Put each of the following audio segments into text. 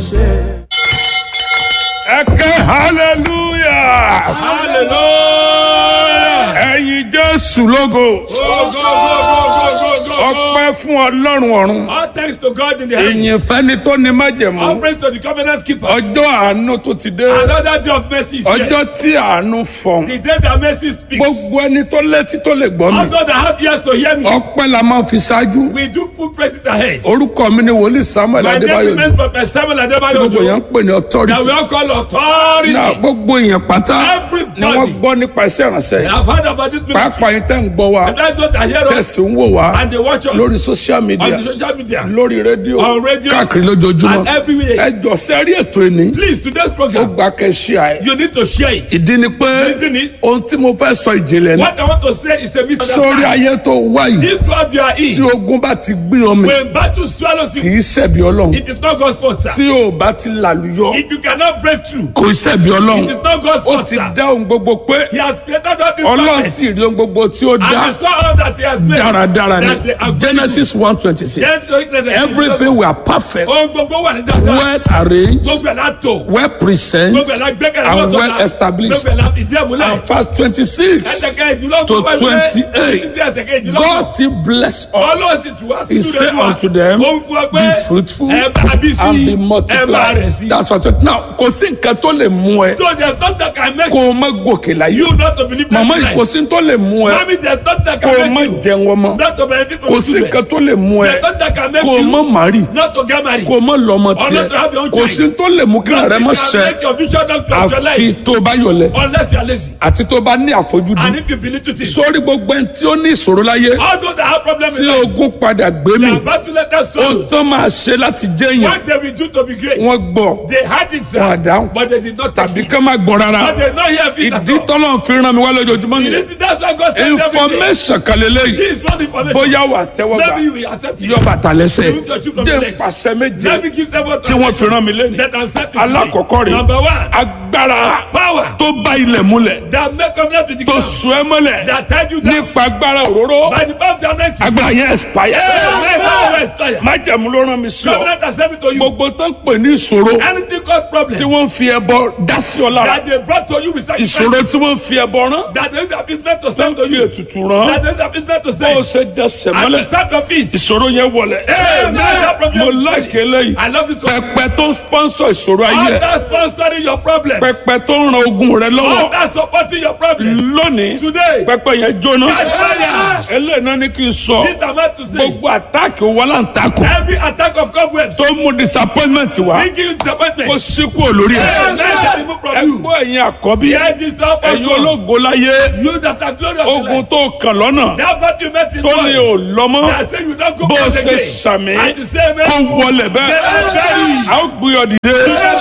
ṣe. ẹ ké hallelujah hallelujah. ẹ̀yin jésù lógo go go go go go go go. ọpẹ́ fún ọlọ́run ọ̀run all thanks to God in the heavens. ìyìn fẹ́ni tó ní májẹ̀mú all praise to the covenant keeper. ọjọ́ àánú tó ti dé another day of mercy is here. ọjọ́ tí àánú fọ̀n the day that mercy speaks. gbogbo ẹni tó létí tó lè gbọ́ mi all those that have ears to hear me. ọpẹ́ la máa fi ṣáájú we do put praises ahead. orúkọ mi ni wòlíì samuel my name adébáyò remains prophet samuel tí adebayo gbogbo yẹn ojo. ń pè ní that authority we all call authority. náà gbogbo èèyàn pátá Everybody. ni wọ́n gbọ́ nípa iṣẹ́ ìránṣẹ́ I yìí have heard about this ministry. pàápàá yín tẹ́ ń gbọ́ wa and that's what I hear us tẹ̀sí ń wò wá and they watch us lórí social media on the social media. lórí rédíò On radio. káàkiri lójoojúmọ́ And everywhere. ẹ jọ sẹ́rí ètò ìní please today's ó program gba kẹ́sí àyè you need to share it. ìdí ni pé The reason is- ohun tí mo fẹ́ sọ ìjìnlẹ̀ ni what I want to say is a sórí misunderstanding. ayé tó wá yìí this world you are tí in. ogun bá ti gbé ọmọ when battle swallows kì you í ṣẹ̀bi ọlọ́run it is not God's fault sir. tí o bá ti làlùyọ if you cannot break through kò í ṣẹ̀bi ọlọ́run it is not God's ó fault ti sir. dá ohun gbogbo pé he has created all these ọlọ́run planets sì rí ohun gbogbo tí ó and dá he saw all that he has made. dáradára that they are ni good. genesis one twenty six Then to witness that everything were perfect ohun gbogbo wà ní dáadáa. well arranged gbogbo ẹ̀ la tò. well present gbogbo ẹ̀ la gbẹ́kẹ̀lé and lọ́tọ̀ well la. established. gbogbo ẹ̀ la fìdí ẹ̀ múlẹ̀. and verse twenty-six ẹsẹ̀kẹ́ ìdílọ́gbọ̀n to wáyé. twenty-eight títí ẹsẹ̀kẹ́ ìdílọ́gbọ̀n. God still bless us ọlọ́sìn tí wá he sí say unto them ó ń fún ọ pé be fruitful ẹ bá bí sí and be ẹ bá multiply rẹ̀ sí. that's what now kò sí nǹkan tó lè mú ẹ so there is nothing that can make kó o má gòkè láyé you not to believe màmá that yìí kò sí tó lè mú ẹ mami there is nothing that kó o can má make you jẹun ọmọ not to benefit from kò your sí children nǹkan tó lè mú ẹ there is nothing that can make kó o má you màrí not to get married kó o má lọ́mọ Or not to have your tiẹ̀ own kò child. sí tó lè mú kí rẹ má Nothing can ṣẹ make your vision not to àfi actualize tó o bá yọlẹ̀ unless you are lazy àti tó o bá ní àfojúdi and if you believe to this sórí gbogbo ẹni tí ó ní ìṣòro láyé all those that have problem tí in life ogun padà gbé mi they are about to let us ohun know tó máa ṣe láti jẹ́ èèyàn what they will do to be great wọ́n gbọ́ they had it sir Wọn àdáhùn. but they did not take tàbí it ká má gbọ́ rárá but they not hear it at ìdí all tọ́lọ́ fi ràn mí wá lójoojúmọ́ you nìyẹn need to that's why God sent everything information kan lélẹ́yìí this is not information bóyá wà tẹ́wọ́ gbà maybe you will accept it yọ bàtà lẹ́sẹ̀ You need to choose from jẹ́ the legs. pàṣẹ méje let me give them what tí wọ́n fi rán mi lẹ́nu that I'm set to alákọ̀ọ́kọ́ rẹ̀ number one agbára power tó bá ilẹ̀ múlẹ̀ that make covenant with the tó ground sùn ẹ́ mọ́lẹ̀ that tied you down nípa agbára òróró by the power of the anointing agbára yẹn expire Hey, power expire. májẹ̀mú ló rán mi sí ọ covenant has sent it to you gbogbo tó ń pè ní ìṣòro anything called problem tí wọ́n ń fi ẹbọ dá sí ọ lára that they brought to you with sacrifice ìṣòro tí wọ́n ń fi ẹbọ rán that they have been meant to tó ń send to fi you ètùtù rán that they have been meant to bó o send ṣe jẹsẹ̀ and to mọ́lẹ̀ stamp your feet ìṣòro yẹn wọlé Hey, man, that problem mo is láìké lẹ́yìn I love this one pẹpẹ tó ń sponsor ìṣòro ayé all ẹ that sponsoring your problems pẹpẹ tó ń ran ogun rẹ all lọ́wọ́ that supporting your problems lónìí today pẹpẹ yẹn jóná Catch fire. eléyìí náà ní kí n sọ this am I to say gbogbo àtàkì wọláǹtakùn every attack of cobwebs tó mú disappointment wá bring you disappointment kó síkú olórí ẹ Hey, man, that remove from you ẹgbọ́ ẹ̀yin àkọ́bí Hear this now, ẹ̀yin pastor. ológo láyé you that are glorious in ogun life tó kàn lọ́nà that battle you met in tó ní war ò lọ́mọ́ that say you don't go bó o back ṣe again sàmì and the same kó wọlé bẹ́ẹ̀ Yes. a ó gbé ọ dìde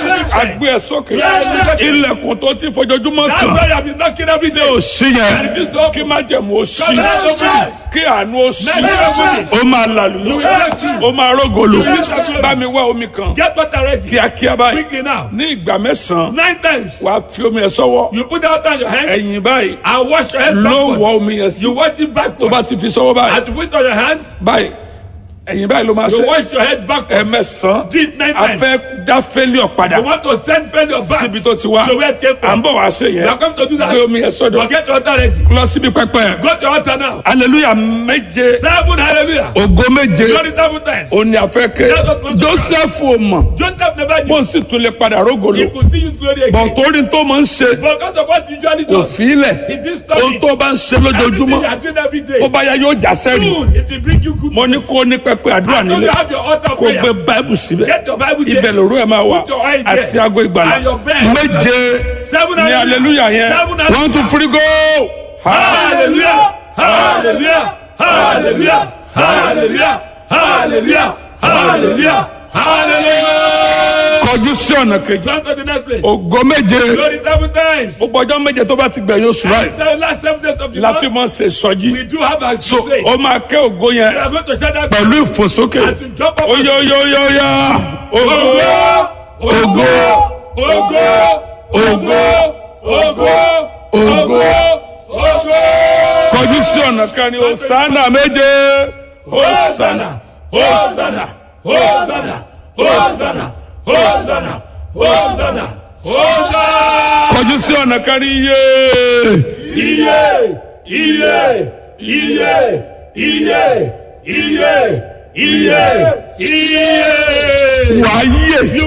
a gbé ẹ sókè Yes. ilẹ̀kùn tó ti fojoojúmọ́ that's kàn why I have been knocking every tí day o sí yẹn refuse to open. kí má jẹ̀mú o sí Yes. Yes. kí àánú o sí Yes. o máa làlùyọ Yes. o máa rógolo Yes. bá mi wá omi kan get water ready kíákíá báyìí quickly now ní ìgbà mẹ́sàn-án nine times wàá fi omi ẹ sọ́wọ́ you put out on your hands ẹ̀yìn báyìí and wash your head ló wọ backwards omi yẹn sí you wash it tó bá backwards ti fi sọ́wọ́ báyìí and you put it on your hands báyìí ẹ̀yìn báyìí ló máa you ṣe wash your head backwards ẹ̀mẹ́sàn-án do it nine a times fẹ́ dá fẹ́lẹ́ padà you want to send failure back síbi tó ti wá to where it came à ń from bọ̀ wá ṣe you yẹn are come to do that gbé omi yẹn sọ́dọ̀ but get your water ready lọ síbi pẹpẹ go to your altar now hallelujah méje seven hallelujah ògo méje glory seven times òní àfẹ́kẹ́ joseph ò mọ̀ joseph never bó knew ń sì tún lè padà rógolo he could still use glory again bọ̀ torí tó máa ń ṣe but because of what he usually kò does fi í lẹ̀ he didn't stop ohun it tó bá ń ṣe everything lójoojúmọ́ you are doing every day ó bá yá yóò já sẹ́rìn soon it will bring you good mo ní kó ní pẹpẹ àdúrà and when nílé you have your altar kó prayer gbé báìbù síbẹ̀ get your bible there ibẹ̀ lòrú ẹ̀ máa wà Put your eye there. àti aago ìgbàlá And your bed. méje Seven ní hallelujah yẹn Seven hallelujah. one two three go. hallelujah hallelujah hallelujah hallelujah hallelujah hallelujah hallelujah. kọjú sí ọ̀nà kejì Turn to the next place. ògo méje Glory seven times. gbogbo ọjọ́ méje tó bá ti gbẹ̀yìn oṣù And báyìí it's the last seven days of the la fi month. mọ̀ ṣe sọjí We do have a so crusade. ó máa kẹ́ ògo yẹn We are going to shout that pẹ̀lú ìfòsókè as you jump up. oyoyoyoya ògo Ògo, ògo, ògo, ògo, ògo, ògo, ògo. kọjú sí ọ̀nà kan ní osana méje osana Hosanna, Hosanna, Hosanna, Hosanna, Hosanna, Hosanna, Hosanna. kọjú sí ọ̀nà kan ní iye Iye, iye, iye, iye, iye, iye, iye. wàá yè